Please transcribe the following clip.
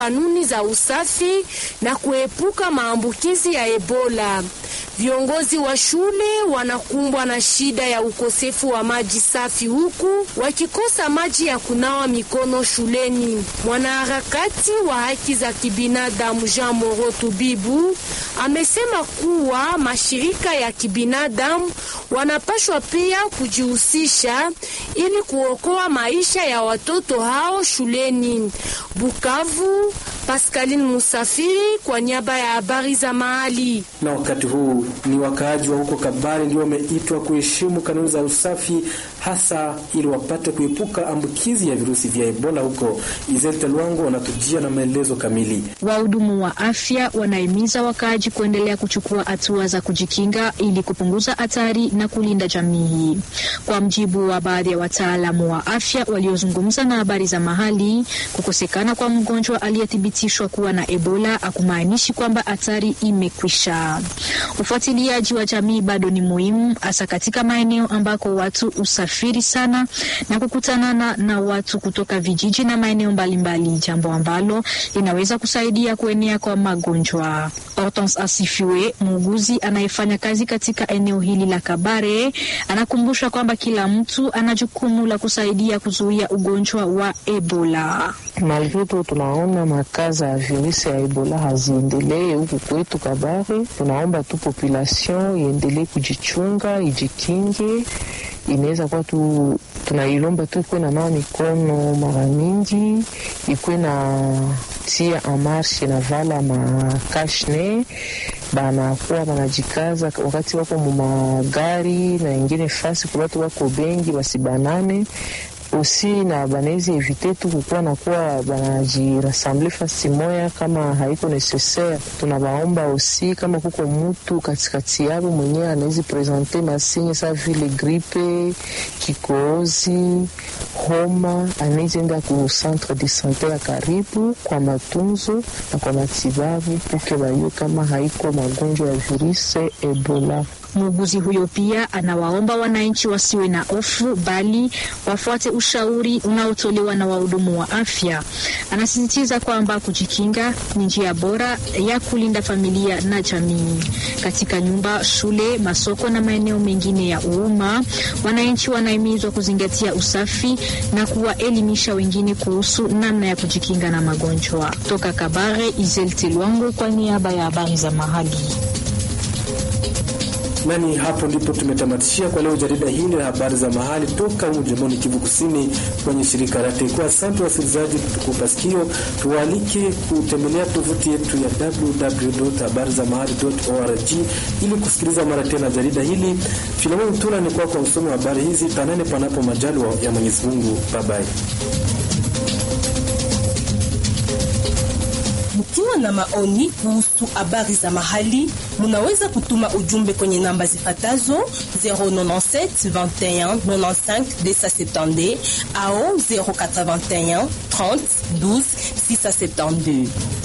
kanuni za usafi na kuepuka maambukizi ya Ebola. Viongozi wa shule wanakumbwa na shida ya ukosefu wa maji safi huku wakikosa maji ya kunawa mikono shuleni. Mwanaharakati wa haki za kibinadamu Jean Moro Tubibu amesema kuwa mashirika ya kibinadamu wanapashwa pia kujihusisha ili kuokoa maisha ya watoto hao shuleni. Bukavu, Pascaline Musafiri kwa niaba ya habari za mahali. Na wakati huu ni wakaaji wa huko Kabare ndio wameitwa kuheshimu kanuni za usafi, hasa ili wapate kuepuka ambukizi ya virusi vya Ebola huko. Izelte Lwango wanatujia na maelezo kamili. Wahudumu wa afya wanahimiza wakaaji kuendelea kuchukua hatua za kujikinga ili kupunguza hatari na kulinda jamii. Kwa mjibu wa baadhi ya wataalamu wa afya waliozungumza na habari za mahali, kukosekana kwa mgonjwa aliyethibitishwa kuwa na Ebola hakumaanishi kwamba hatari imekwisha. Ufuatiliaji wa jamii bado ni muhimu, hasa katika maeneo ambako watu usafiri sana na kukutanana na watu kutoka vijiji na maeneo mbalimbali, jambo ambalo linaweza kusaidia kuenea kwa magonjwa. Hortense Asifiwe, muuguzi anayefanya kazi katika eneo hili la Kabare, anakumbusha kwamba kila mtu ana jukumu la kusaidia kuzuia ugonjwa wa Ebola. Malgrito tunaona makaza ya virusi ya Ebola haziendelee huku kwetu Kabare, tunaomba tu population iendelee kujichunga, ijikinge. Inaweza kuwa tu tunailomba tu ikuwe na nawa mikono mara mingi, ikuwe na tia amarshe na vala makashne banakuwa banajikaza wakati wako mumagari na ingine fasi kubatu wako bengi basibanane osi na banawezi evite tu kukuwa nakuwa banajirasamble fasi moya kama haiko necessaire. Tunabaomba osi kama kuko mutu katikati yabo mwenyewe anawezi presente masinye sa vile gripe, kikohozi, homa, anawezi enda ku centre de sante ya karibu kwa matunzo na kwa matibabu puke bayue kama haiko magonjwa ya virusi Ebola. Muuguzi huyo pia anawaomba wananchi wasiwe na hofu bali wafuate ushauri unaotolewa na wahudumu wa afya. Anasisitiza kwamba kujikinga ni njia bora ya kulinda familia na jamii. Katika nyumba, shule, masoko na maeneo mengine ya umma, wananchi wanahimizwa kuzingatia usafi na kuwaelimisha wengine kuhusu namna ya kujikinga na magonjwa. Toka Kabare, Izel Tilwango kwa niaba ya habari za mahali. Nani hapo ndipo tumetamatishia kwa leo jarida hili la habari za mahali toka humu jimboni Kivu Kusini kwenye shirika la TEKO. Asante wasikilizaji kutukupa sikio, tuwaalike kutembelea tovuti yetu ya www.habarizamahali.org ili kusikiliza mara tena jarida hili. Filemon Tula ni kwa kwa usomi wa habari hizi. Tanane panapo majaliwa ya Mwenyezi Mungu. Bye bye. Mkiwa na maoni kuhusu habari za mahali, munaweza kutuma ujumbe kwenye namba zifatazo 097 21 95 270 au 081 30 12 672.